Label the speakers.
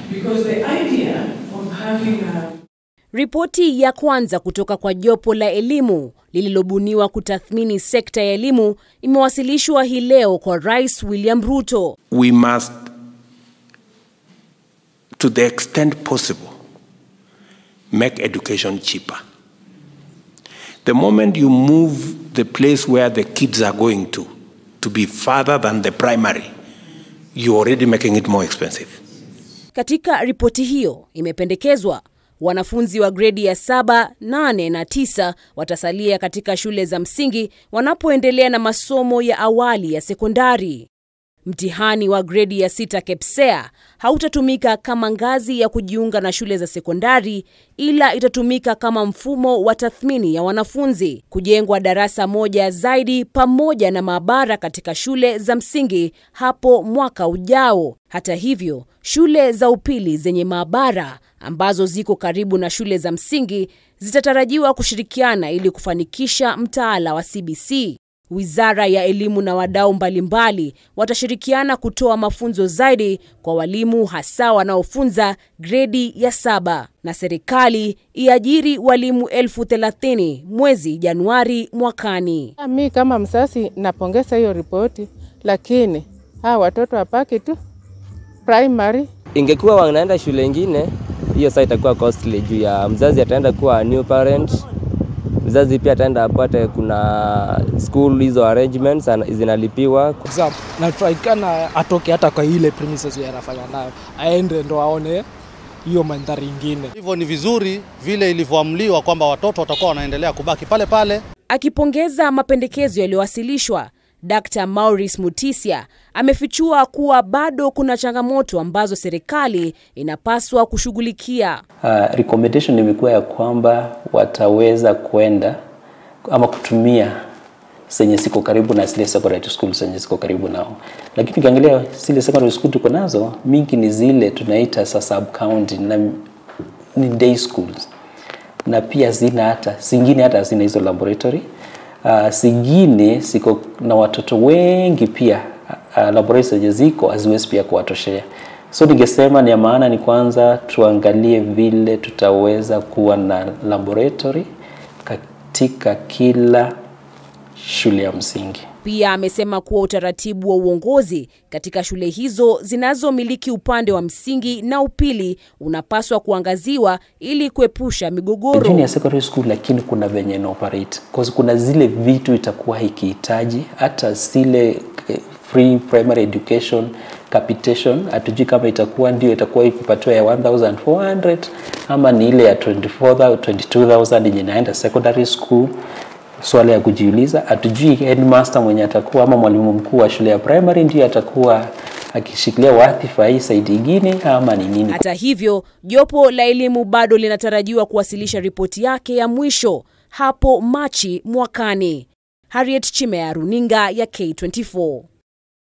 Speaker 1: Because the idea of having a
Speaker 2: Ripoti ya kwanza kutoka kwa jopo la elimu lililobuniwa kutathmini sekta ya elimu imewasilishwa hii leo kwa Rais William Ruto.
Speaker 3: we must, to the extent possible, make education cheaper. The moment you move the place where the kids are going to, to be farther than the primary, you're already making it more expensive.
Speaker 2: Katika ripoti hiyo imependekezwa wanafunzi wa gredi ya saba, nane na tisa watasalia katika shule za msingi wanapoendelea na masomo ya awali ya sekondari. Mtihani wa gredi ya sita KPSEA hautatumika kama ngazi ya kujiunga na shule za sekondari, ila itatumika kama mfumo wa tathmini ya wanafunzi. Kujengwa darasa moja zaidi pamoja na maabara katika shule za msingi hapo mwaka ujao. Hata hivyo, shule za upili zenye maabara ambazo ziko karibu na shule za msingi zitatarajiwa kushirikiana ili kufanikisha mtaala wa CBC. Wizara ya Elimu na wadau mbalimbali watashirikiana kutoa mafunzo zaidi kwa walimu hasa wanaofunza gredi ya saba, na serikali iajiri walimu elfu thelathini mwezi Januari mwakani.
Speaker 4: Mi kama msasi napongeza hiyo ripoti, lakini hawa watoto wapaki tu primary.
Speaker 5: Ingekuwa wanaenda shule ingine, hiyo saa itakuwa costly juu ya mzazi ataenda kuwa new parent, mzazi pia ataenda apate kuna school hizo arrangements ana- zinalipiwa
Speaker 6: exam natakikana atoke hata kwa ile premises ya anafanya nayo aende ndo aone hiyo mandhari ingine.
Speaker 7: Hivyo ni vizuri vile ilivyoamliwa kwamba watoto watakuwa wanaendelea kubaki pale pale.
Speaker 2: Akipongeza mapendekezo yaliyowasilishwa, Dr. Maurice Mutisia amefichua kuwa bado kuna changamoto ambazo serikali inapaswa kushughulikia.
Speaker 8: Uh, recommendation imekuwa ya kwamba wataweza kwenda ama kutumia zenye ziko karibu na zile secondary school zenye ziko karibu nao, lakini ukiangalia zile secondary school tuko nazo mingi ni zile tunaita za sub county na ni day schools, na pia zina hata zingine hata zina hizo laboratory uh, zingine ziko na watoto wengi pia uh, laboratory zenye ziko haziwezi pia kuwatoshea. So ningesema ni ya maana ni kwanza tuangalie vile tutaweza kuwa na laboratory katika kila shule ya msingi.
Speaker 2: Pia amesema kuwa utaratibu wa uongozi katika shule hizo zinazomiliki upande wa msingi na upili unapaswa kuangaziwa ili kuepusha migogoro.
Speaker 8: Junior secondary school lakini kuna venye ina operate cause kuna zile vitu itakuwa ikihitaji hata zile eh, free primary education capitation, hatujui kama itakuwa ndio itakuwa ikipatiwa ya 1400 ama ni ile ya 24,000 22,000 yenye inaenda secondary school. Swala ya kujiuliza, hatujui headmaster mwenye atakuwa ama mwalimu mkuu wa shule ya primary ndio atakuwa akishikilia wadhifa hii saidi ingine ama ni nini?
Speaker 2: Hata hivyo, jopo la elimu bado linatarajiwa kuwasilisha ripoti yake ya mwisho hapo Machi mwakani. Harriet Chimea, runinga ya K24.